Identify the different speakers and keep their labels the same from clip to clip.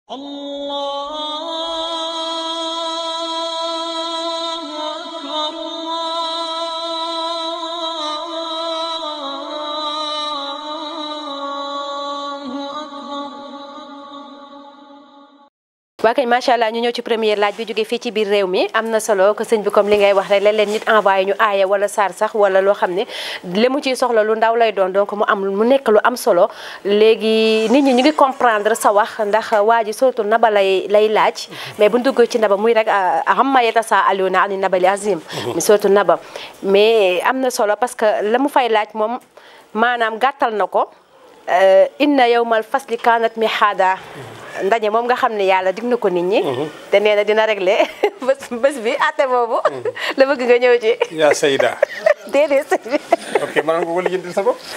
Speaker 1: الله أكبر الله أكبر
Speaker 2: waa kay macha allah ñu ñëw ci première laaj bi jóge fii ci biir réew mi am na solo que sëñ bi comme li ngay wax rek léeg-léeg nit envoyé ñu aaya wala saar sax wala loo xam ne li mu ciy soxla lu ndaw lay doon donc mu am mu nekk lu am solo léegi nit ñi ñu ngi comprendre sa wax ndax waa ji surtout naba lay lay laaj mais bu dugg ci naba muy rek amma yatasaaluna ani nabali azim mi surtout naba mais am na solo parce que la mu fay laaj moom maanaam gàttal na ko inna yawmal fasli kanat mihaada ndaje moom nga xam ne yàlla dig na ko nit ñi te nee na dina réglé bés bés bi àtte boobu la bëgg nga ñëw ci
Speaker 3: yaa Seyda
Speaker 2: déedéet sëñ bi
Speaker 3: ok mën nga ko lijjantil sa bopp.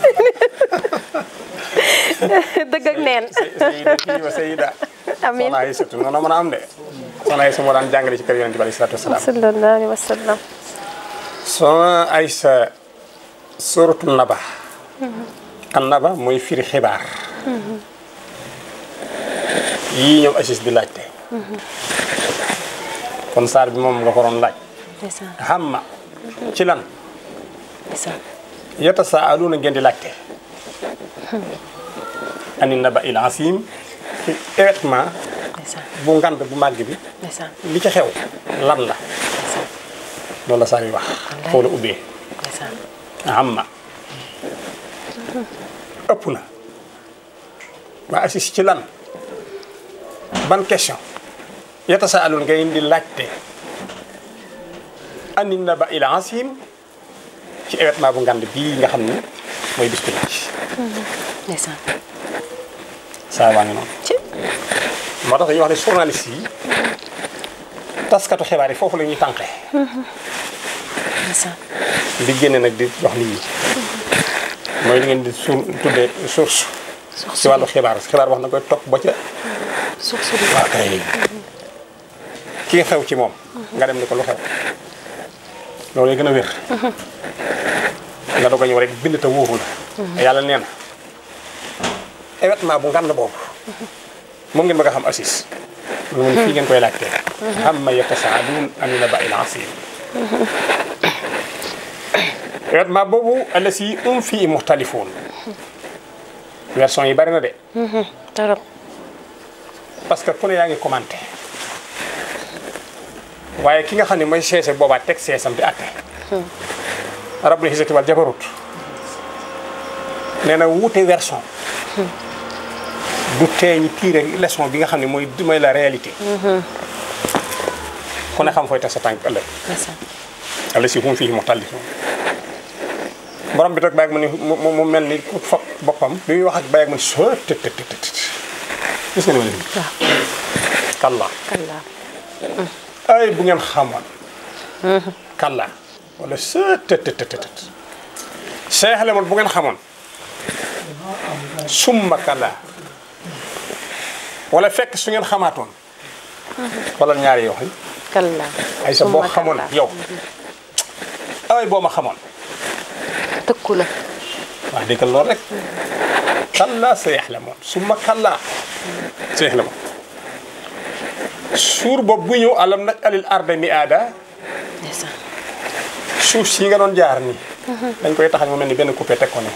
Speaker 2: dëgg ak neen
Speaker 3: Seyda kii wa Seyda.
Speaker 2: Amiin.
Speaker 3: soxna Aysatu noonu mën a am de. soxna Aysa moo daan jàngale ci kër Yonent bi alayhi salaatu wasalaam.
Speaker 2: sallallahu alayhi wa sallam
Speaker 3: soxna Aysa suratu naba. an naba mooy firi xibaar. yii ñoom Asis di laajte. kon saar bi moom nga ko doon laaj.
Speaker 2: ndeysaan
Speaker 3: hamma ci lan.
Speaker 2: ndeysaan
Speaker 3: yatasaaluuna ngeen di laajte. ani naba il asim ci événement
Speaker 2: ndeysaan
Speaker 3: bu ngand bu màgg bi
Speaker 2: ndeysaan
Speaker 3: li ci xew lan la loolu la saa yi wax foofu la ubbee
Speaker 2: ndeysaan
Speaker 3: amma ëpp na waa assis ci lan ban question yatasaaluuna ngeen di laajte ani naba il asim ci événement bu ngand bii nga xam ne mooy bis bi laaj
Speaker 2: ndeysaan
Speaker 3: saa waa ngi noonu
Speaker 2: ci
Speaker 3: moo tax dañuy wax ne journaliste yi taskatu xibaar yi foofu la ñuy tànqe
Speaker 2: ndeysaan
Speaker 3: di génne nag di jox nit ñi mooy li ngeen di su tuddee source
Speaker 2: suux
Speaker 3: ci wàllu xibaar xibaar wax na koy topp ba ca
Speaker 2: suux suux
Speaker 3: waa kay ki nga xew ci moom nga dem ni ko lu xew loolu gën a wér nga doog a ñëw rek bind te wóoru la yàlla nee na événement bu ngand boobu moom ngeen bëgg a xam assis lu mun fii ngeen koy laajtee amma yatasaaluun ani naba'il asiim événement boobu allasi hum fii muxtalifuun version yi bari na de
Speaker 2: torop
Speaker 3: parce que ku ne yaa ngi commenté waaye ki nga xam ne mooy seese boobaa teg seesam di atte rabbul izzati wal jabarut nee na wuute version du tee ñi tiire leçon bi nga xam ne mooy mooy la réalité ku ne xam fooy teg sa tànk ëllëg
Speaker 2: ndeysaan
Speaker 3: alla si hum fii muxtalifuun borom bi toog bàyyi mu ni mu mu- mu mel ni ku fab boppam bi muy wax ak bàyyi mu ni soo tët tët tët tët gis nga ni ma ne
Speaker 2: waaw
Speaker 3: kalla
Speaker 2: kallaa
Speaker 3: ay bu ngeen xamoon kalla wala sët tët tët tët tët Cheikh Lemon bu ngeen xamoon summa kalla wala fekk su ngeen xamaatoon wala ñaari yoo xam
Speaker 2: kallaa
Speaker 3: ay sa boo
Speaker 2: summa
Speaker 3: xamoon
Speaker 2: kallaa.
Speaker 3: yow ay boo ma xamoon
Speaker 2: tëkku la
Speaker 3: wax dëgg loolu rek kalla Cheikh Lemon summa kalla Cheikh Lemon suur boobu bu ñëw alam nag alil arda mi aada
Speaker 2: ndeysaan
Speaker 3: suuf si nga doon jaar nii dañ koy taxañ mu mel ni benn coupé teg ko ne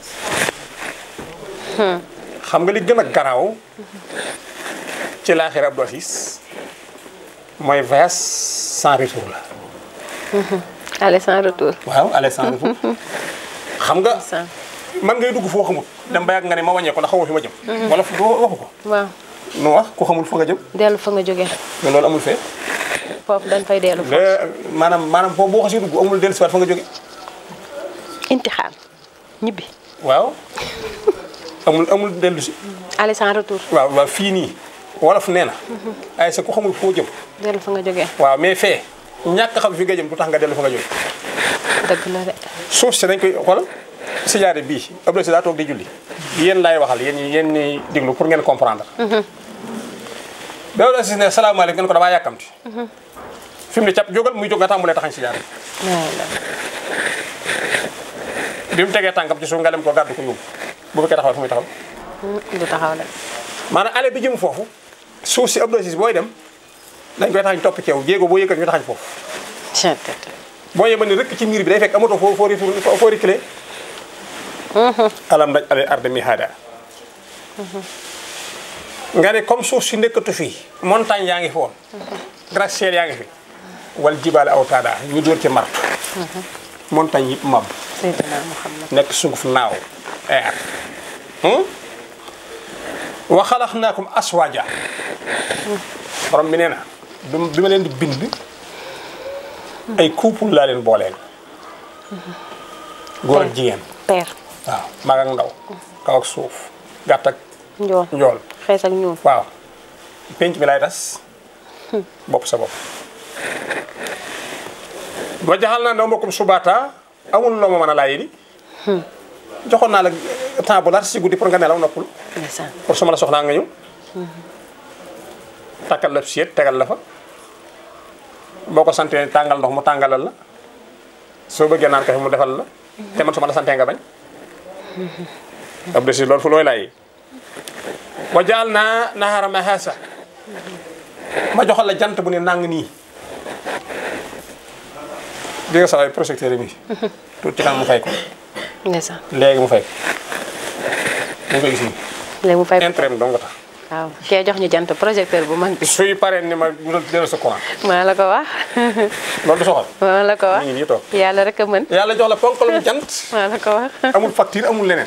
Speaker 3: xam nga li gën a garaaw ci laaxira Abdou Aziz mooy voyage sans retour la
Speaker 2: allez sans retour
Speaker 3: waaw aller sans retour xam nga
Speaker 2: ndeysaan
Speaker 3: man ngay dugg foo xamul dem ba yàgg nga ne ma wàññee ko ndax xamoo fi ma jëm wala fu waxu ko
Speaker 2: waaw
Speaker 3: nu wax ku xamul fa nga jëm
Speaker 2: dellu fa nga jógee
Speaker 3: mais loolu amul fee
Speaker 2: foofu dañ fay dellu foofu
Speaker 3: mais maanaam maanaam foofu boo xasee dugg amul dellusiwaat fa nga jóge
Speaker 2: intixaan ñibbi
Speaker 3: waaw amul amul dellu si
Speaker 2: allez sans retour
Speaker 3: waaw waaw fii nii wolof nee na ay sa ku xamul foo jëm
Speaker 2: dellu fa nga jógee
Speaker 3: waaw mais fee ñàkk xam fi nga jëm du tax nga dellu fa nga jóge
Speaker 2: dëgg la de
Speaker 3: suuf si dañ koy xoolal sijaare bii Abdou si daa toog di julli yéen laay waxal yéen ñi yéen ñi déglu pour ngeen comprendre ba Abdou si ne salaamaaleykum ngeen ko damaa yàkkamti fi mu ne cap jógal muy jóg nga tàmbulee taxañ sijaare
Speaker 2: waay la
Speaker 3: bi mu tegee tànkam ci suuf nga dem ko gàddu ko yóbbu bu fekkee taxawal fu muy taxaw
Speaker 2: du taxaw la
Speaker 3: maanaam ale bi jëm foofu suuf si Abdou Aziz booy dem dañ koy taxañ topp ceew jéego boo yëkkat ñu taxañ foofu boo yema ni rëkk ci miir bi day fekk amatoo foo foo retourné foo reculé alam daj ale arde mi haada nga ne comme suuf si nekkatu fii montagne yaa ngi fi woon gratte-ciel yaa ngi fi wal jibaale aw taada ñu dóor ci martu montagne yëpp mab
Speaker 2: Seydina Muhammad
Speaker 3: nekk sunguf naaw air wa xalaqnaakum aswaaja borom bi nee na bi bi ma leen di bind ay couple laa leen booleel góor ak jigéen
Speaker 2: père
Speaker 3: waaw mag ak ndaw kaw ak suuf gàtt ak
Speaker 2: njool
Speaker 3: njool
Speaker 2: xees ak ñuul
Speaker 3: waaw penc bi lay tas bopp sa bopp ba jaxal naa ndaw mbokkum subaata amul loo ma mën a laaj di joxoon naa la temps bu large si guddi pour nga nelaw noppul
Speaker 2: ndeysaan
Speaker 3: pour su ma la soxlaa nga ñëw takkal la siet tegal la fa boo ko santee tàngal ndox mu tàngalal la soo bëggee naan kafe mu defal la te man su ma la santee nga bañ ab de si loolu fu looy laay wa jaal naa nahaara mahasa ma joxal la jant bu ne nàng nii di nga saxay projecteur bi tuuti ci kanam mu fay ko
Speaker 2: ndeysaan
Speaker 3: léegi mu fay ko mu ngi koy gis nii
Speaker 2: léegi mu fay ko
Speaker 3: intérêt dong nga tax
Speaker 2: waaw kee jox ñu jant projecteur bu mag bi
Speaker 3: suy paree ni ma dellu sa courant
Speaker 2: maa la ko wax
Speaker 3: loolu du soxal
Speaker 2: maa la ko wax
Speaker 3: mi ngi nii toog
Speaker 2: yàlla rek a mën
Speaker 3: yàlla jox la ponkalum jant
Speaker 2: maa la ko wax
Speaker 3: amul facture amul leneen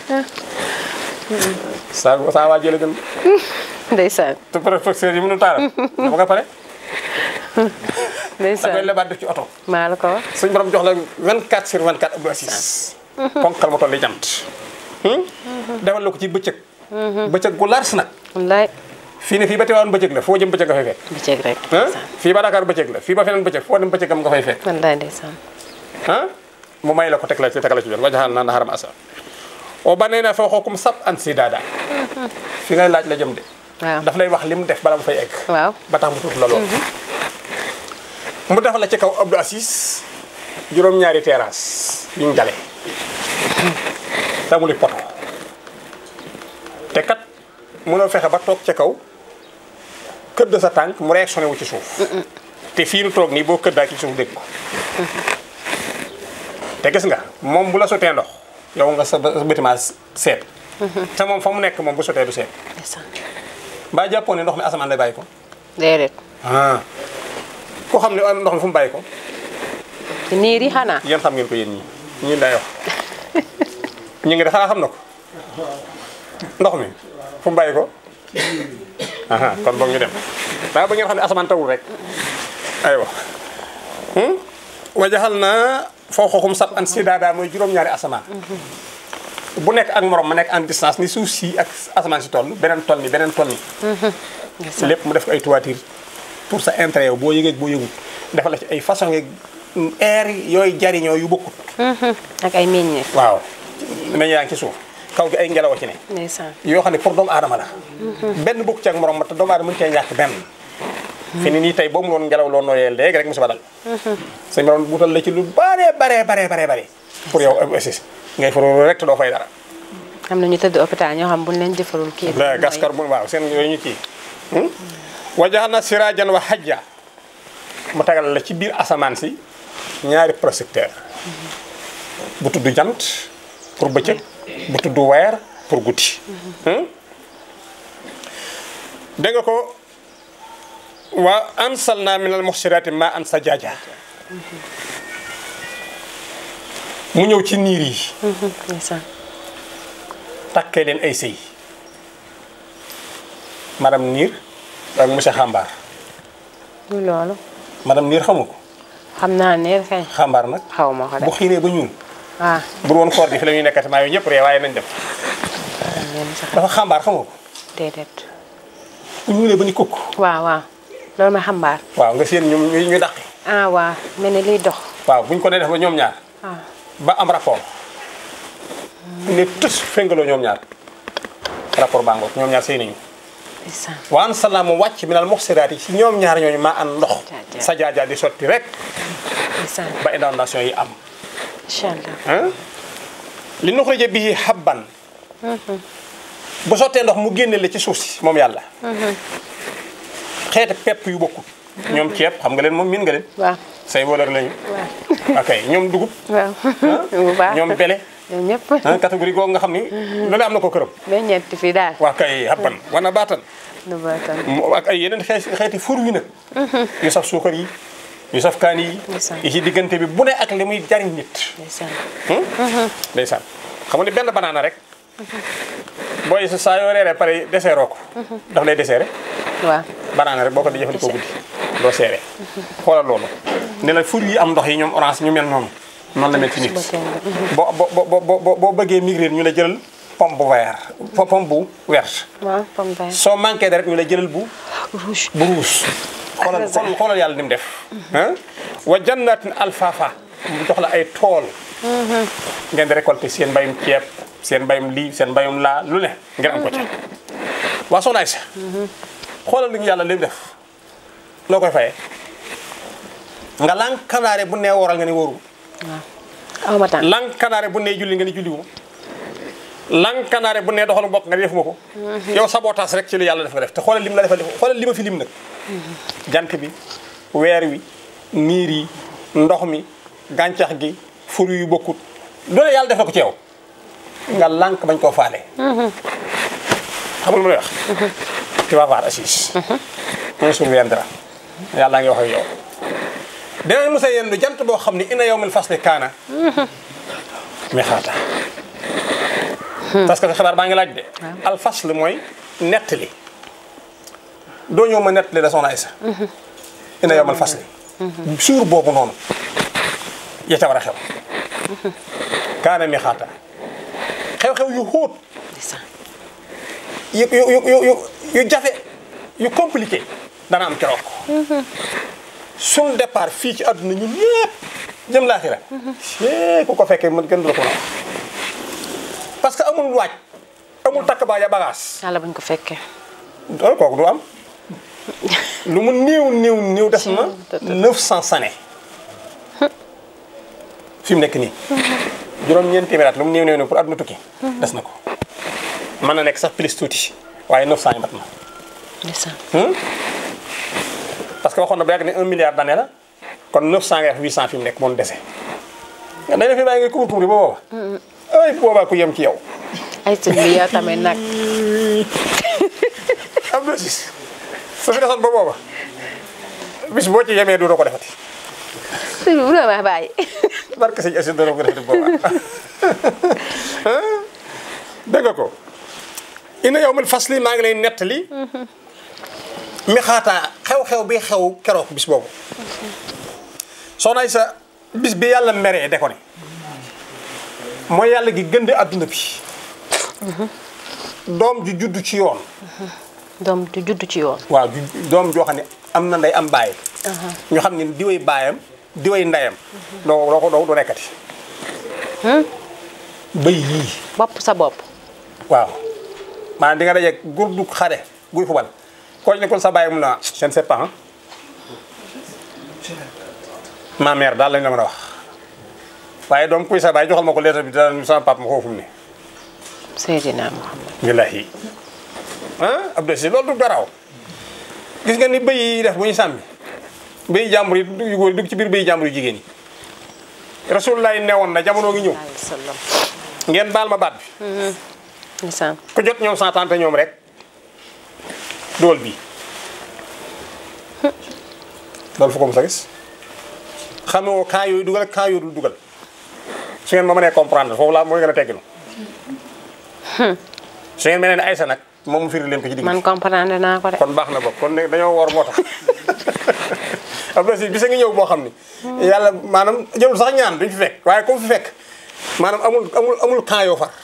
Speaker 3: saa saa waa jële gën
Speaker 2: ndeysaan
Speaker 3: te professeur yi mënu taal dama nga pare da koy
Speaker 2: ndeysaan
Speaker 3: lebaat def ci oto
Speaker 2: maa la ko wax
Speaker 3: suñ borom jox la 24 sur 24 Abdou Aziz ponkal ma toll li jant defal la ko ci bëccëg bëccëg gu lars nag
Speaker 2: wallaay
Speaker 3: fii ne fii ba teewaan bëccëg la foo jëm bëccëg nga fay fekk
Speaker 2: bëccëg rek
Speaker 3: ah
Speaker 2: ndeysaan
Speaker 3: fii ba Dakar bëccëg la fii ba feneen bëccëg foo dem bëccëgam nga fay fekk
Speaker 2: wallaay ndeysaan
Speaker 3: ah mu may la ko teg la ci tegal la ci jot wajaxal naa naharam asa o ba nee na foo xookum sab an si daada fi ngay laaj la jëm de
Speaker 2: waaw
Speaker 3: daf lay wax li mu def bala mu fay egg
Speaker 2: waaw
Speaker 3: ba tax mu tuuti la lool mu defal la ci kaw Abdou Aziz juróom-ñaari terrasse yuñ jale tamuli poto te kat mënoo fexe ba toog ca kaw këdd sa tànk mu réactionné wu ci suuf te fii nu toog nii boo këddaa ci suuf dégg ko te gis nga moom bu la sotee ndox yow nga sa sa bâtiment seet te moom fa mu nekk moom bu sotee du seet
Speaker 2: ndeysaan
Speaker 3: mbaa jàppoon ne ndox mi asamaan lay bàyyi ko
Speaker 2: déedéet
Speaker 3: ah ku xam ne am ndox mi fu mu bàyyi ko
Speaker 2: ci niir yi xanaa
Speaker 3: yéen xam ngeen ko yéen ñii ñun day wax ñu ngi de xanaa xam na ko ndox mi fu mu bàyyi ko aha kon boog ñu dem daa ba ngeen xam ne asamaan tawul rek aywa wajaxal na foo xooxum sab an si daadaa mooy juróom-ñaari asamaan bu nekk ak morom ma nekk en distance ni suuf si ak asamaan si toll beneen toll ni beneen toll ni
Speaker 2: ndeysaan
Speaker 3: lépp mu def ko ay toiture pour sa intérêt yow boo yëgee ak boo yëgut defal la ci ay façon yeeg air yooyu jariñoo yu bokkut
Speaker 2: ak ay meññeef
Speaker 3: waaw meñ yaa ngi ci suuf kaw gi ay ngelaw a ci ne
Speaker 2: ndeysaan
Speaker 3: yoo xam ne pour doomu aadama la benn bokk ci ak morom ma te doomu aadama mën cee ñàkk benn fi ni nii tey boo mu loon ngelaw loo nooyee léegi rek musiba dal sa morom buutal la ci lu bare bare bare bare bare pour yow assis ngay faru rek te doo fay dara
Speaker 2: am na ñu tëdd hôpital ñoo xam buñ leen jëfarul kii
Speaker 3: la gas carbone waaw seen yooyu ñu kii wajaxal na sirajan wa hajja mu tagal la ci biir asamaan si ñaari projecteur bu tudd jant pour bëccëg bu tudd weer pour guddi dégg nga ko wa ansalna min al muhsirati ma an sajaaja mu ñëw ci niir yi
Speaker 2: ndeysaan
Speaker 3: takkee leen ay sëy madame Niir ak monsieur Xambaar
Speaker 2: lu loolu
Speaker 3: madame Niir xamu ko
Speaker 2: xam naa ne kay
Speaker 3: Xambaar nag
Speaker 2: xaw ma ko de
Speaker 3: bu xiinee ba ñuul
Speaker 2: ah
Speaker 3: bu woon koor gi fi la ñuy nekkati maa yooyu ñëpp ree waaye nañ dem
Speaker 2: leen sax
Speaker 3: dafa Xambaar xamu ko
Speaker 2: déedéet
Speaker 3: bu ñuulee ba ni kukk
Speaker 2: waaw waaw loolu ma xambaar
Speaker 3: waaw nga seen ñoom ñu ñu dàqi
Speaker 2: ah waaw mel ni liy dox
Speaker 3: waaw buñ ko nee def ba ñoom ñaar
Speaker 2: ah
Speaker 3: ba am rapport ne tus féngaloo ñoom ñaar rapport baa ngoog ñoom ñaar sëy nañu
Speaker 2: ndeysaan
Speaker 3: waan salaam mu wàcc minal muxsiraat yi ci ñoom ñaar ñooñu maa an ndox
Speaker 2: Jaaja.
Speaker 3: sa jaajaa di sotti rek
Speaker 2: ndeysaan
Speaker 3: ba inondation yi am
Speaker 2: incha allah
Speaker 3: ah li nuxrija bihi habban bu sottee ndox mu génne la ci suuf si moom yàlla xeeti pepp yu bokkut ñoom ceeb xam nga leen moom miin nga leen
Speaker 2: waaw
Speaker 3: say voleur lañu
Speaker 2: waaw
Speaker 3: ok ñoom dugub
Speaker 2: waaw bu baax
Speaker 3: ñoom bele
Speaker 2: ñoom ñëpp
Speaker 3: ah catégorie googu nga xam ni lu ne am na ko këram
Speaker 2: ba ñeenti fii daal
Speaker 3: waa kay habban wana baatan
Speaker 2: nu baatam
Speaker 3: mu- ak ay yeneen xeeti xeeti fur wi nag yu saf suukar yi yu saf kaani yi
Speaker 2: Ndeysaan.
Speaker 3: yi ci diggante bi bu ne ak li muy jariñ nit
Speaker 2: ndeysaan
Speaker 3: ndeysaan xam nga ni benn banaana rek booy sa saa yoo reeree pare deseeroo ko daf lay deseere
Speaker 2: waaw
Speaker 3: banaana rek boo ko di jëfandikoo guddi doo seere xoolal loolu ne la fur yi am ndox yi ñoom orange ñu mel noonu noonu la mel ci nit
Speaker 2: ba tey nga
Speaker 3: boo boo boo boo boo boo bëggee migrer ñu la jëlal pomme bu vert po- pomme bu verte
Speaker 2: waaw pomme vert
Speaker 3: soo manqué de rek ñu la jëlal bu
Speaker 2: rouge
Speaker 3: bu rouge xoolal
Speaker 2: raisin.
Speaker 3: xoolal xoolal yàlla ni mu def ah wa jannatin alfafa mu jox la ay tool ngeen di récolter seen mbayum ceeb seen mbayum lii seen mbayum laa lu ne ngeen am ko ca waa soxna Aysa xoolal li ñu yàlla li mu def loo koy fayee nga lankanaare bu nee wooral nga ni wóoru
Speaker 2: aw ma temps
Speaker 3: lankanaare bu nee julli nga ni julliwu lankanaare bu nee doxalu mbokk nga ni defuma ko yow sabotage rek ci li yàlla def nga def te xoolal lim la defal xoolal li ma fi lim nag jant bi weer wi niir yi ndox mi gàncax gi fur yu bokkut loolu yàlla def na ko ci yow nga lànk bañ koo faale xam nga lu ma lay wax tu vas voir Assis un jour viendra yàlla ngi wax ak yow dinañ mos a yendu jant boo xam ni ina yawmil fasli kaana mi xaata parce que xibaar baa ngi laaj de al fasl mooy nettali doo ñëw ma nettali la soxna Aysa ina yawmal fasli suur boobu noonu ya ca war a xew kaana mi xaata xew-xew yu xóot
Speaker 2: ndeysaan
Speaker 3: yu yu yu yu yu yu jafe yu compliqué dana am keroog suñ départ fii ci àdduna ñun ñëpp jëm laaxira é ku ko fekkee mën gën du la ko mën a wax parce que amul waaj amul takk baa ya bagage
Speaker 2: yàlla buñ ko fekkee
Speaker 3: loolu kooku du am lu mu néew néew néew des na 900 sane fi mu nekk nii juróom-ñeenti téeméer at lu mu néew néew néew pour àdduna tukki des na ko mën na nekk sax plus tuuti waaye 900 yi mat na
Speaker 2: ndeysaan
Speaker 3: parce que waxoon na ba yàgg ne 1 milliard d'années la kon 900 ngay wax 800 fi mu nekk moom dese nga dañ la fi bàyyi nga kubur kubur ba booba ay boobaa ku yem ci yow
Speaker 2: ay sëñ bi yow tamit nag
Speaker 3: am na sis su fi desoon ba booba bis boo ci yemee du doo ko defati
Speaker 2: sëñ bi bu la ma bàyyi
Speaker 3: barke sëñ Asin doo ko defati booba dégg nga ko ina yow mil fasli maa ngi lay nettali mi xaataa xew-xew bi xew keroog bis boobu soxna sa bis bi yàlla meree de ko ne mooy yàlla gi gënde àdduna bi doom ju judd ci yoon
Speaker 2: doom du judd ci yoon
Speaker 3: waaw ju doom joo xam ne am na ndey am baay ñu xam ne diway baayam diway ndeyam doo doo ko doo nekkati bëy yii
Speaker 2: bopp sa bopp
Speaker 3: waaw maanaam di nga dajeeg gur du xare guy fubal koo ci nekkul sa baay mu na je ne sais pas ma mère daal lañ la mën a wax waaye doom kuy sa baay joxal ma ko lettre bi dara sama papa ma xoofu mu ne
Speaker 2: Seydina Muhammad
Speaker 3: billahi ah Abdou Si loolu du garaaw gis nga ni bëy yi def bu ñu sàmmi bëy jàmbur yi yu góor yi dugg ci biir bëy jàmbur yu jigéen yi rasulullah newoon na jamono ngi ñëw
Speaker 2: alayhi salaam
Speaker 3: ngeen baal ma baat bi
Speaker 2: ndeysaan
Speaker 3: ku jot ñoom santaante ñoom rek dool bi loolu fu ko mos a gis xamoo kaa yooyu dugal ak kaa yooyu dul dugal su ngeen ma mënee comprendre foofu laa mooy gën a tegginu su ngeen mel ne Aysa nag moom mu firi leen ko ci digg
Speaker 2: man comprendre naa ko de
Speaker 3: kon baax na bopp kon ne dañoo war moo tax am na si bisa ngi ñëw boo xam ni yàlla maanaam jëlul sax ñaan duñ fi fekk waaye comme fi fekk maanaam amul amul amul kaa yoo far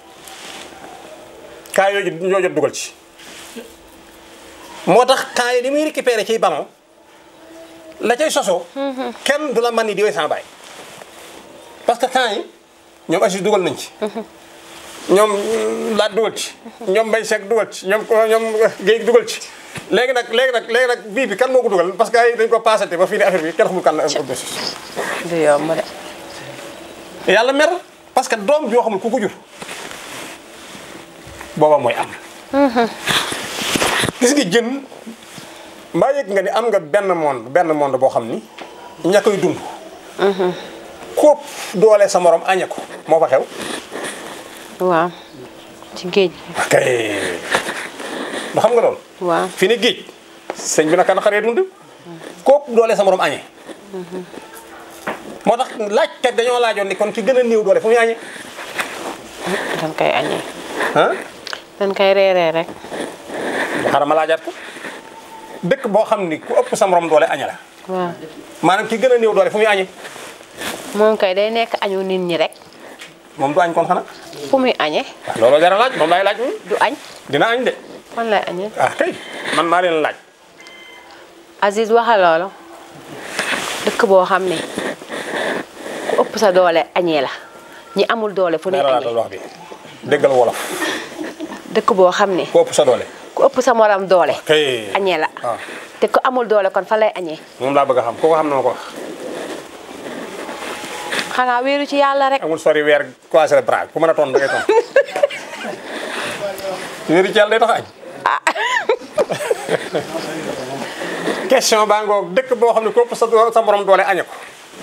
Speaker 3: kaa yooyu ñoo jot dugal ci moo tax kaa yi li muy récupéré ciy ballon la cay sosoo kenn du la man ni di way sama baay parce que kaa yi ñoom Aziz dugal nañ ci ñoom laat dugal ci ñoom Mbaye Seck dugal ci ñoom ñoom Guèye dugal ci léegi nag léegi nag léegi nag bii bi kan moo ko dugal parce que ay dañ ko passé ba fii ne affaire bi kenn xamul kan la
Speaker 2: du yomb de
Speaker 3: yàlla mer parce que doom joo xamul ku ko jur booba mooy am gis nga jën mbaa yëg nga ni am nga benn monde benn monde boo xam ni ña koy dund kóob doole sa morom añe ko moo fa xew
Speaker 2: waaw ci géej
Speaker 3: kay ba xam nga loolu
Speaker 2: waaw
Speaker 3: fi ne géej sëñ bi naka na xaree dund kóob doole sa morom añe moo tax laajkat dañoo laajoon ni kon ki gën a néew doole fu muy añe
Speaker 2: dañ koy añee
Speaker 3: ah
Speaker 2: dañ koy reeree rek
Speaker 3: xaaral ma laajaat ko dëkk boo xam ni ku ëpp sa morom doole añe la
Speaker 2: waaw
Speaker 3: maanaam ki gën a néew doole fu muy añe
Speaker 2: moom kay day nekk añu nit ñi rek
Speaker 3: moom du añ kon xanaa
Speaker 2: fu muy añee
Speaker 3: waaw looloo jar a laaj moom laay laaj moom
Speaker 2: du añ
Speaker 3: dina añ de
Speaker 2: fan lay añee
Speaker 3: ah kay man maa leen laaj
Speaker 2: Aziz waxa loolu dëkk boo xam ne ku ëpp sa doole añee la ñi amul doole fu ne
Speaker 3: leeralaatal
Speaker 2: añee
Speaker 3: wax bi déggal wolof
Speaker 2: dëkk boo xam ne
Speaker 3: ku ëpp sa doole
Speaker 2: ku ëpp sa morom doole
Speaker 3: kay
Speaker 2: añee la
Speaker 3: waaw
Speaker 2: te ku amul doole kon fa lay añee
Speaker 3: moom laa bëgg a xam ku ko xam na ma ko wax
Speaker 2: xanaa wéeru ci yàlla rek
Speaker 3: amul sori weer croiser le bras ku mën a toon da ngay toon wéeru ci yàlla day tax añ question baa ngoog dëkk boo xam ne ku ëpp sa sa morom doole añe ko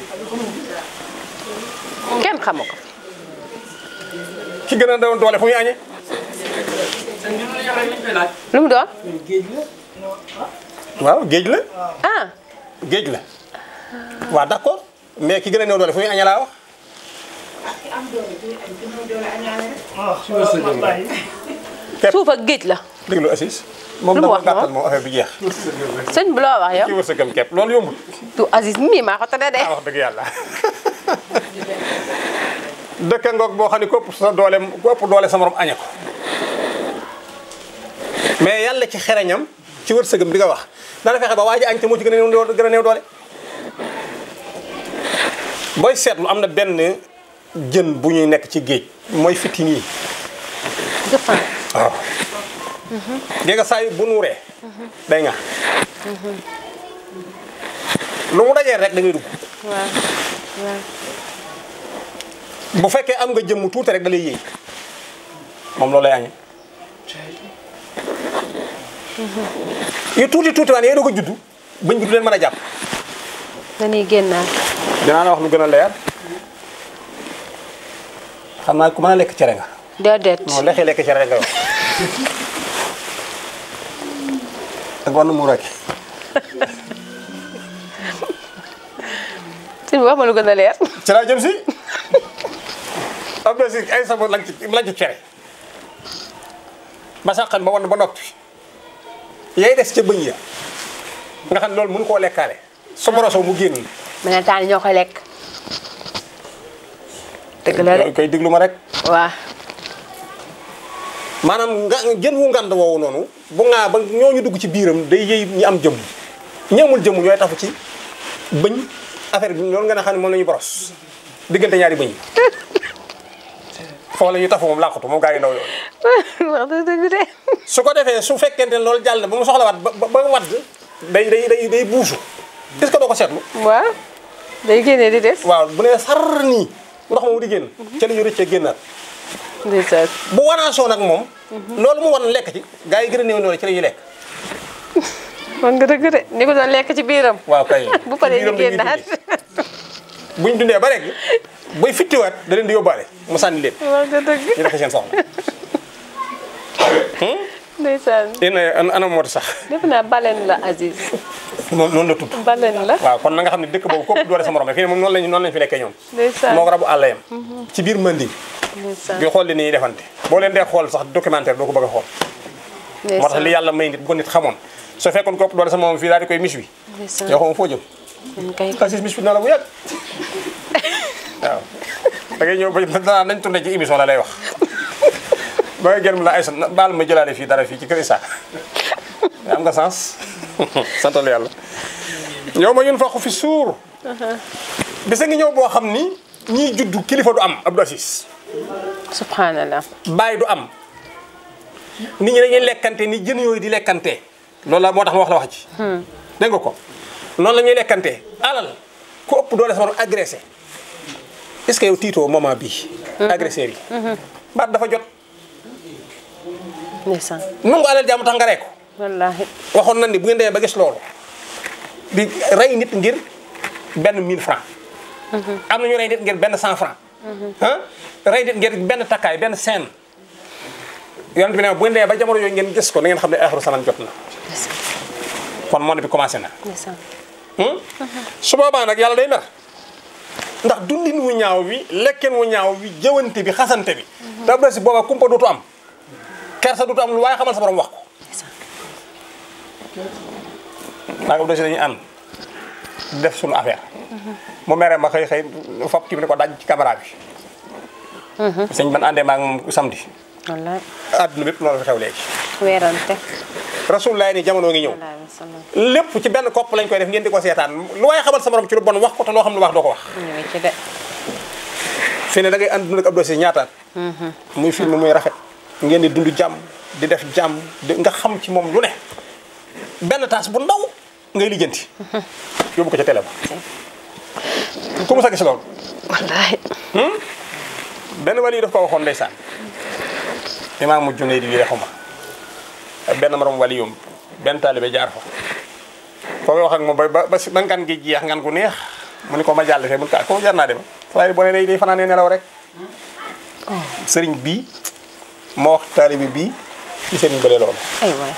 Speaker 2: kenn xamu ko
Speaker 3: ki gën a doon doole fu muy añe
Speaker 2: lu mu doon
Speaker 3: waaw géej la
Speaker 2: ah
Speaker 3: géej la waaw d'accord mais ki gën a néew doole fu muy añe laa wax Képp.
Speaker 2: suuf ak géej la
Speaker 3: déglu Assis moom
Speaker 2: Lu mu
Speaker 3: dama
Speaker 2: wax moom?
Speaker 3: gàttal moom affaire bi jeex
Speaker 2: sëñ bi loo wax yow
Speaker 3: ci wërsëgam képp loolu yombul
Speaker 2: du Aziz mii maa ko tëddee de
Speaker 3: ah wax dëgg yàlla dëkk ngoog boo xam ne ku ëpp sa doole ku ëpp doole sa morom añe ko mais yàlla ci xereñam ci wërsëgam bi nga wax dana fexe ba waa ji añ te moo ci gën a néew doole gën a néew doole booy seetlu am na benn jën bu ñuy nekk ci géej mooy fitin yi
Speaker 2: gëfan
Speaker 3: waaw gi nga saa yu bu nuuree day nga lu mu dajee rek da ngay dugg
Speaker 2: waaw waaw
Speaker 3: bu fekkee am nga jëmm tuuti rek da lay yéey moom loolu lay añee yu tuuti tuuti waan yee doog a juddu bañ bi du leen mën a jàpp
Speaker 2: dañuy génnaat
Speaker 3: dinaa la wax lu gën a leer xam naa ku mën a lekk cere nga
Speaker 2: déedéet
Speaker 3: non lexee lekk cere rek nga wax ak war na mu rek
Speaker 2: sëñ bi wax ma lu gën a leer
Speaker 3: ci laa jëm si am na si ay sabon lañ ci lañ ci cere ba sàqan ba wan ba noppi yay des ca bëñ ya nga xam ne loolu mënu koo lekkaale su boroso mu génn
Speaker 2: melentaan yi ñoo koy lekk dëgg la de
Speaker 3: yow koy diglu ma rek
Speaker 2: waaw
Speaker 3: maanaam nga jën wu ngand woowu noonu bu ngaa ba ñooñu dugg ci biiram day yëy ñi am jëmm ñi amul jëmm ñooy tafu ci bëñ affaire bi loolu nga ne xam ne moom la ñuy boros diggante ñaari bëñ yi foofu la ñuy tafu moom làqatu moom gaa yi ndaw yooyu
Speaker 2: wax dëgg dëgg de
Speaker 3: su ko defee su fekkente ne loolu jàll na ba mu soxlawaat ba ba ba wadd day day day day buusu est-ce que doo ko seetlu
Speaker 2: waaw day génnee di des
Speaker 3: waaw bu nee sar nii ndox moomu di génn ca la ñu rëccee génnaat
Speaker 2: ndeysaan
Speaker 3: bu wanaasoo nag moom loolu mu wan lekk ci gaa yi gën a néew doole ci la ñuy lekk
Speaker 2: man nga dëgg de ni ko doon lekk ci biiram
Speaker 3: waaw kay
Speaker 2: bu paree
Speaker 3: Ci
Speaker 2: ñu
Speaker 3: biiram la ñuy
Speaker 2: génnaat
Speaker 3: dundee. buñ dundee ba rek buy fittiwaat da leen di yóbbaale mu sànni leen
Speaker 2: man nga dëgg
Speaker 3: ñu def seen soxla
Speaker 2: ndeysaan
Speaker 3: yéen a anam moo sax
Speaker 2: def naa balen la Aziz
Speaker 3: noonu noonu la tudd
Speaker 2: balen la
Speaker 3: waaw kon na nga xam ne dëkk boobu kooku doole sa morom rek fii ne moom noonu lañ noonu lañ fi lekkee ñoom
Speaker 2: ndeysaan
Speaker 3: moo ko rabu àll yam ci biir Manding
Speaker 2: ndeysaan
Speaker 3: di xool li ni ñuy defante boo leen dee xool sax documentaire doo ko bëgg a xool moo tax li yàlla may nit bu ko nit xamoon soo fekkoon ko ëpp doole sa moom fii daal di koy mis wi
Speaker 2: ndeysaan
Speaker 3: yoo xam foo jëm
Speaker 2: dañ koy
Speaker 3: xasis mis wi na la bu yàgg waaw da ngay ñëw ba danaa nañ tourné ci émission la lay wax ba nga gën mu la ay sa baal ma jëlaale fii dara fii ci kër Issa am nga sens santal yàlla yow ma yun faqu fi suur bisa ngi ñëw boo xam ni ñiy juddu kilifa du am Abdou Aziz
Speaker 2: subhanallah
Speaker 3: bàyyi du am nit ñi dañuy lekkante ni jën yooyu di lekkante loolu la moo tax ma wax la wax ci dégg nga ko noonu la ñuy lekkante alal ku ëpp doole sama agressé est-ce que yow tiitoo moment bii agresseurs yi baat dafa jot
Speaker 2: ndeysaan
Speaker 3: nangu alal jàmm tax nga rey ko
Speaker 2: wallaahi
Speaker 3: waxoon nañ ni bu ngeen demee ba gis loolu di rey nit ngir benn 1000 francs am na ñu rey nit ngir benn 100 francs ah rey nit ngir benn takkaay benn scène yonent bi ne bu ngeen demee ba jamono yooyu ngeen gis ko na ngeen xam ne axiru zaman jot na
Speaker 2: ndeysaan
Speaker 3: kon monde bi commencé na
Speaker 2: ndeysaan
Speaker 3: Hmm? su boobaa nag yàlla day mer ndax dundin wu ñaaw wi lekken wu ñaaw wi jëwante bi xasante bi da ba si boobaa kumpa dootu am kersa dootu am lu waaye xamal sa borom wax ko
Speaker 2: ndeysaan
Speaker 3: daa nga si dañuy ànd def suñu affaire mu mere ma xëy xëy fop kii bi ne ko daj ci caméra bi sëñ ban àndee maa ngi moom samedi
Speaker 2: wallaahi
Speaker 3: àdduna bépp loolu fi xew léegi
Speaker 2: weerante
Speaker 3: rasulullah ni jamono ngi ñëw
Speaker 2: wallaahi wa sallam
Speaker 3: lépp ci benn kopp lañ koy def ngeen di ko seetaan lu waaye xamal sa borom ci lu bon wax ko te loo xam lu wax doo ko wax
Speaker 2: ñu ngi ci de
Speaker 3: fi ne da ngay ànd ak Abdou Aziz ñaataat muy film muy rafet ngeen di dund jàmm di def jàmm di nga xam ci moom lu ne benn taas bu ndaw ngay lijjanti yóbbu ko ca télé ba ku mu sa gis loolu
Speaker 2: wallaahi
Speaker 3: benn wali daf ko waxoon ndeysaan imaam mu junne di lii xuma benn morom wali yum benn taalibe jaar fa foo wax ak moom ba ba ba si ba ngan gi jeex ngan gu neex mu ni ko ma jàll fee mun ka ko jar naa dem waaye boo ne day day fanaanee nelaw rek sëriñ bii moo wax taalibe bii ci sëriñ bële loolu
Speaker 2: ay waay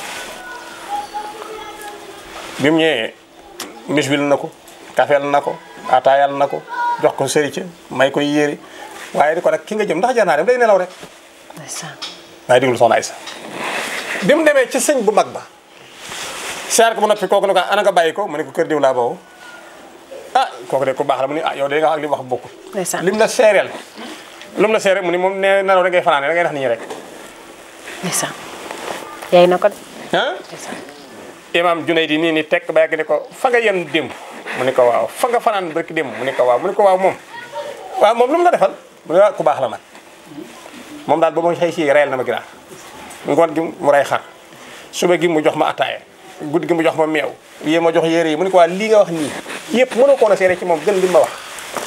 Speaker 3: bi mu ñëwee misbil na ko kafeel na ko ataayal na ko jox ko sëri ca may koy yéeri waaye di ko nag ki nga jëm ndax jar naa dem day nelaw rek
Speaker 2: ndeysaan
Speaker 3: waaye déglu soxna Aysa bi mu demee ci sëñ bu mag ba seer ko mu noppi kooku ne ko ana nga bàyyi ko mu ne ko kër diw laa boobu ah kooku de ku baax la mu ni ah yow de nga wax ak li mu wax bokkul
Speaker 2: ndeysaan
Speaker 3: lim la seereel lu mu la seereel mu ni moom nee nelaw da ngay fanaane da ngay def nit ñi rek
Speaker 2: ndeysaan yaay na ko de
Speaker 3: ah
Speaker 2: ndeysaan
Speaker 3: imam Junayd di nii ni tekk ba yàgg ni ko fa nga yenn démb mu ni ko waaw fa nga fanaan barki démb mu ni ko waaw mu ni ko waaw moom waaw moom lu mu la defal mu ne ah ku baax la man moom daal ba ma xëy si reyal na ma ginaar ngoon gi mu rey xar suba gi mu jox ma ataaya guddi gi mu jox ma meew yée ma jox yére yi mu ni ko waa lii nga wax nii yëpp mënoo koon a seere ci moom gën li ma wax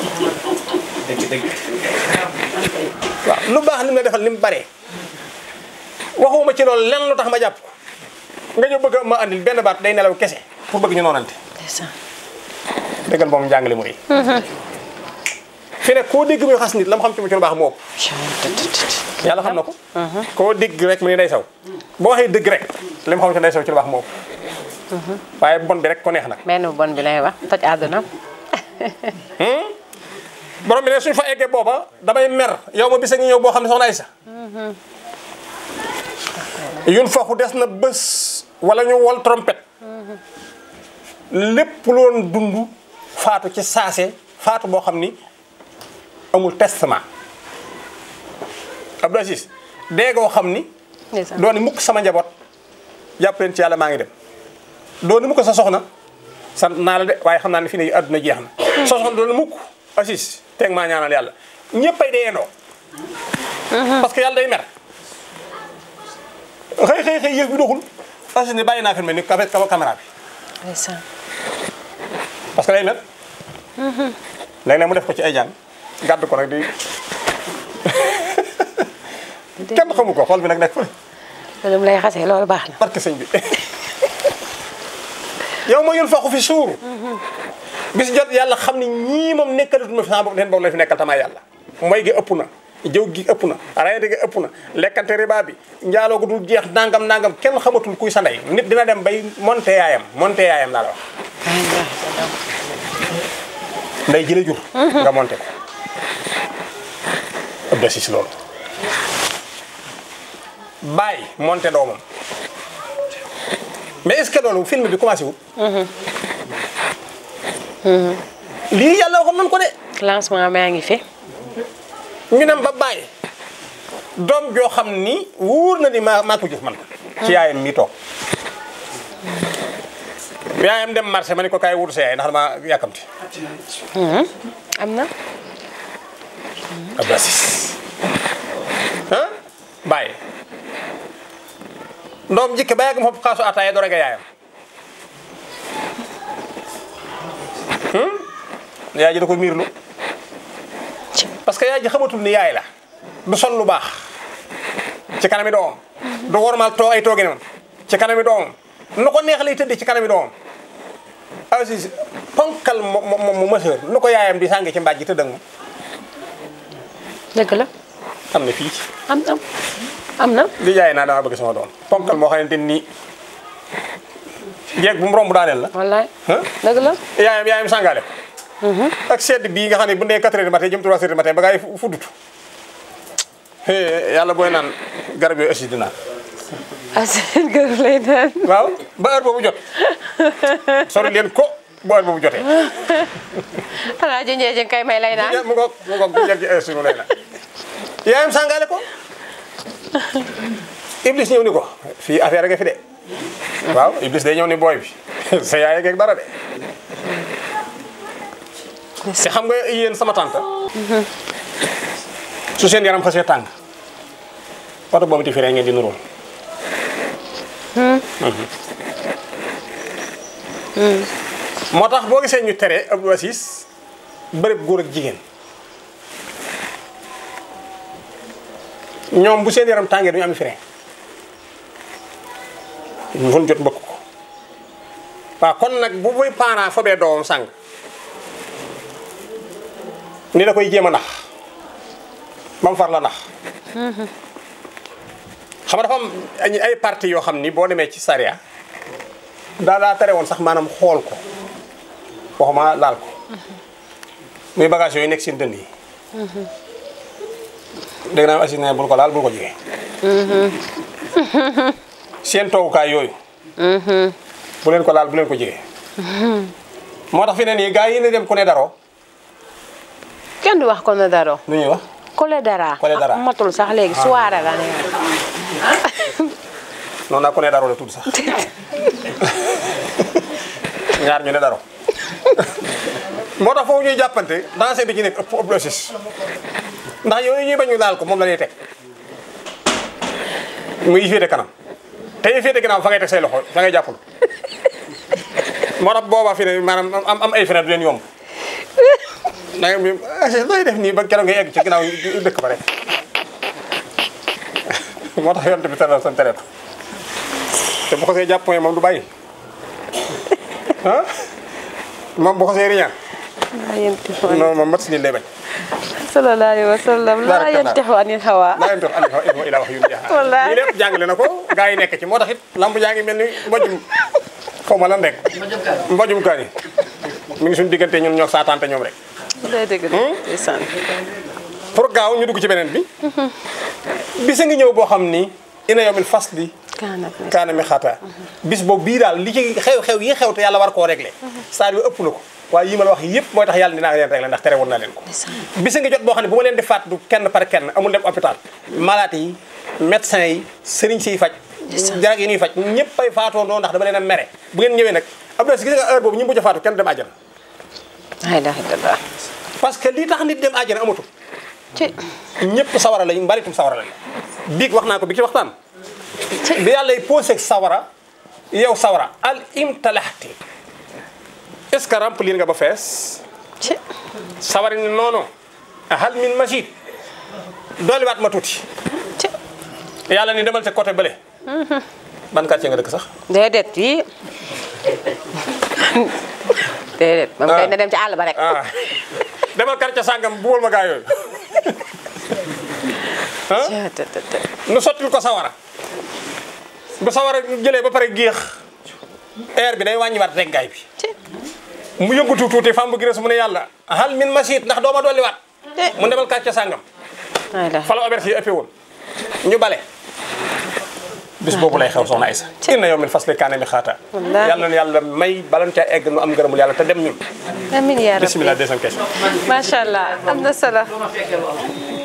Speaker 3: waaw lu baax li mu la defal li mu baree waxuma ci loolu lenn lu tax ma jàpp ko nga ñëw bëgg ma andil benn baat day nelaw kese pour bëgg ñu noonante
Speaker 2: ndeysaan
Speaker 3: dëggal moom njàngale mu rëy fi ne koo dégg muy xas nit la mu xam ci mu ci lu baax moo ëpp yàlla xam na ko koo dégg rek mu ne day saw boo waxee dëgg rek li mu xam ci day saw ci lu baax moo ëpp waaye bon bi rek ko neex nag
Speaker 2: benn bu bon bi lay wax toj àdduna
Speaker 3: borom bi ne suñ fa eggee booba damay mer yow ma bisa ngi ñëw boo xam ne soxna Aysa yun faxu des na bés wala ñu wol trompette lépp loon dund faatu ci saase faatu boo xam ni amul testament Abdou Aziz déegoo xam ni
Speaker 2: ndeysaan
Speaker 3: dooni mukk sama njaboot jàpp leen ci yàlla maa ngi dem dooni mukk sa soxna sant naa la de waaye xam naa ne fii ne àdduna jeex na sa soxna dooni mukk Aziz teeg maa ñaanal yàlla ñëppay deeyandoo parce que yàlla day mer xëy xëy xëy yëf bi doxul Aziz ne bàyyi naa fi mel ni kafe caméra bi
Speaker 2: ndeysaan
Speaker 3: parce que day mer léeg-léeg mu def ko ci ay jàng gàdd ko nag di kenn xamu ko xool bi nag nekk fële
Speaker 2: loolu mu lay xasee loolu baax na
Speaker 3: barke sëñ bi yow ma yun faqu fi suur bis jot yàlla xam ni ñii moom nekkalatuma fi sama bopp leen boobu la fi nekkal tamaa yàlla mooy gi ëpp na jëw gi ëpp na rayante gi ëpp na lekkante riba bi njaaloo gu dul jeex nangam nangam kenn xamatul kuy sa ndey nit dina dem bay monte yaayam monte yaayam laa la wax nday jële jur nga monte ko ëpp da si si loolu bàyyi monte doomam mais est-ce que loolu film bi commencé wut lii yàlla waxoon nañ ko de
Speaker 2: lancement maa ngi fi
Speaker 3: ñu dem ba bàyyi doom joo xam ni wóor na ni maa maa ko jur man ci yaayam mi toog yaayam dem marché ma ni ko kaay wut sa yaay ndax dama yàkkamti
Speaker 2: am na
Speaker 3: Abdou Aziz ah bàyyi ndoom jikki ba yàgg mu xob xaasu ataaya doo rek yaayam yaay ji da ko miirlu parce que yaay ji xamatul ni yaay la du sol lu baax ci kanami doom du wormaal too ay tooginam ci kanami doomam nu ko neex lay tëdd ci kanami doomam aussi ponkal mo mo mo mësër nu ko yaayam di sànge ci mbaaj ji tëdd ak moom
Speaker 2: dëgg la
Speaker 3: am na fii
Speaker 2: am na am na
Speaker 3: di jaay naa dama bëgg sama doom ponkal moo xamante ni jeeg bu mu romb daaneel la
Speaker 2: wallaay
Speaker 3: ah
Speaker 2: dëgg la
Speaker 3: yaayam yaayam sàngaale ko ak sedd bii nga xam ne bu ndee 4 heures du matin jëm 3 heures du matin ba ngay fuddutu yàlla booy naan garab yooyu aussi dinaa
Speaker 2: ah seen kër lay naan
Speaker 3: waaw ba heure boobu jot sori leen ko ba heure boobu jotee
Speaker 2: xanaa junjee jën kay may lay naan
Speaker 3: mu ngoog mu ngoog bu njëkk heure sunu lay naan yaayam sàngaale ko Iblis ñëw ni ko fii affaire nga fi de waaw Iblis day ñëw ni booy bi sa yaay geeg dara de te xam nga yéen sama tante su seen yaram xasee tàng oto boobu ti firee ngeen di nuróol moo tax boo gisee ñu tere Abdou Aziz bërëb góor ak jigéen ñoom bu seen yaram tàngee duñu am frein ñu fon jot mbëkk ko waaw kon nag bu buy parent fobee doomam sàng ni da koy jéem a nax ba mu far la nax xam nga dafa am ay ay parti yoo xam ni boo demee ci sariya daa daa tere woon sax maanaam xool ko waxuma laal ko muy bagage yooyu nekk seen dënd yi dégg naa aussi ne bul ko laal bul ko jege seen toogukaay yooyu bu leen ko laal bu leen ko jege moo tax fi ne nii gars yi ne dem ku ne daroo
Speaker 2: kenn du wax ko ne daro
Speaker 3: nu ñuy wax
Speaker 2: kole dara
Speaker 3: Kole dara.
Speaker 2: ah, matul sax léegi soirée la ne
Speaker 3: noonu naa ku ne daroo la tudd sax ñaar ñu ne daroo moo tax foofu ñuy jàppante dansé bi ci nekk ëpp ëpp losis ndax yooyu ñuy bañ ñu laal ko moom la ñuy teg muy yi féete kanam te yi féete kanam fa ngay teg say loxo fa ngay jàppalu moo tax booba fi ne maanaam am am ay frein du leen yomb da nga bi looy def nii ba keroog ngay egg ci ginnaaw dëkk ba rek moo tax yonte bi tere san tere ko te bu ko see jàpp mooy moom du bàyyi ah moom bu ko see riñaan
Speaker 2: laa yantiqu
Speaker 3: non moom mat si lii lay bañ
Speaker 2: sallallahu alayhi wa sallam laa
Speaker 3: Barakallah.
Speaker 2: yantiqu anil hawa
Speaker 3: laa leen toog andi fa ilmu ila wax yu jaaxal
Speaker 2: Wallaahi.
Speaker 3: lii lépp jàngale na ko gars yi nekk ci moo tax it lamb jaa ngi mel ni mbojum xaw ma lan rek mbojum kaan yi mi ngi suñu diggante ñun ñoo saataante ñoom rek
Speaker 2: day dëgg de ndeysaan
Speaker 3: pour gaaw ñu dugg ci beneen bi bisa ngi ñëw boo xam ni ina yawmil fasli
Speaker 2: kaanat na
Speaker 3: kaana mi xaata bis boobu bii daal li ci xew-xew yi xew te yàlla war koo réglé saa yu ëpp na ko waaye yi ma la wax yëpp mooy tax yàlla dinaa leen réglé ndax tere woon naa leen ko bisa ngi jot boo xam ne bu ma leen di faat du kenn par kenn amul dem hôpital malade yi médecin yi sëriñ siy faj jarag yi ñuy faj ñëpp ay faatoo noonu ndax dama leen a mere bu ngeen ñëwee nag Abdou Aziz gis nga heure boobu ñu mujj a faatu kenn dem àjjana
Speaker 2: la ilaha illallah
Speaker 3: parce que li tax nit dem àjjana amatul
Speaker 2: ci
Speaker 3: ñëpp sawara lañ mbaritum sawara lañ biig wax naa ko bi ci waxtaan bi yàlla y posé sawara yow sawara al imtalaxti est ce que remplir nga ba fees
Speaker 2: ci
Speaker 3: sawara ni non non hal min majid dooliwaat ma tuuti
Speaker 2: ci
Speaker 3: yàlla ni demal ca côté bële ban quartier nga dëkk sax
Speaker 2: déedéet yi déedéet moom kay na dem ci àll ba rek
Speaker 3: ah demal quartier sàngam buwal ma gaa yooyu
Speaker 2: Ca- ta- ta- ta.
Speaker 3: nu sottil ko sawara bu sawara jëlee ba pare géex air bi day wàññiwaat reggaay bi
Speaker 2: ci
Speaker 3: mu yëngatu tuuti fam bu gires mu ne yàlla hal min masit ndax dooma dolliwaat mu demal quartier sàngam
Speaker 2: la ilaha
Speaker 3: fa la auberge yi ëppee woon ñu bale bis boobu lay xew soxna Aysa inna yow min fasli kaane mi xaata
Speaker 2: Wallaahi.
Speaker 3: yàlla na yàlla may balan ca egg nu am ngërëmul yàlla te dem ñun
Speaker 2: amiin yaa rabbi
Speaker 3: bismillah deuxième question
Speaker 2: macha allah am na solo